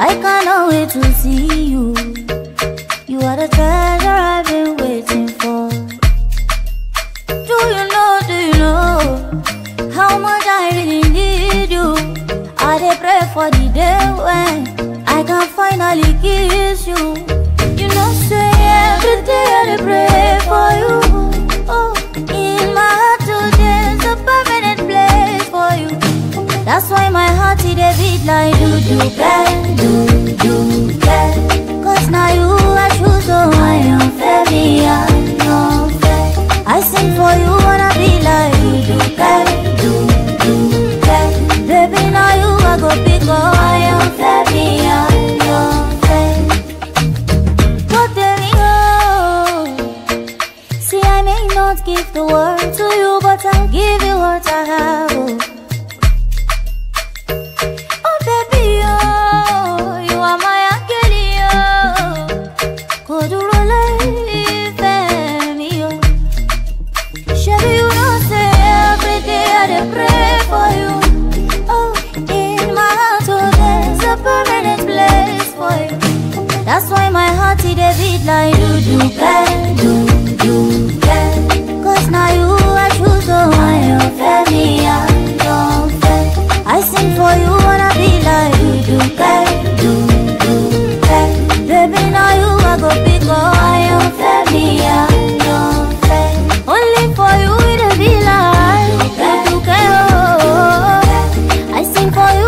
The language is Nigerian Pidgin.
I cannot wait to see you. You are the treasure I've been waiting for. Do you know, do you know how much I really need you? I dey pray for the day when I can finally kiss you. You know, say every day I dey pray for you. Oh, in my heart today's a permanent place for you. That's why my heart it dey beat like do do bang, do do bang. Cause now you I choose, so I am very unfair. I sing for you wanna be like do do bang, do do bang. Baby now you I go pick up, I am very unfair. But there we go. See I may not give the world to you, but I'll give you what I have. Oh. Oh baby, oh, you are my angel, oh. Kò dúró láìfẹ́ mi, oh. Ṣebí you know say every day I dey pray for you. Oh, in my heart, oh, there's a permanent place for you. That's why my heart it dey beat like do do bang, do do bang. Cause now you I choose, oh, I am very unfair. I sing for you wanna be like do do bang, do do bang. Baby now you I go pick up, I am very unfair. Only for you it be like do do bang, oh. I sing for you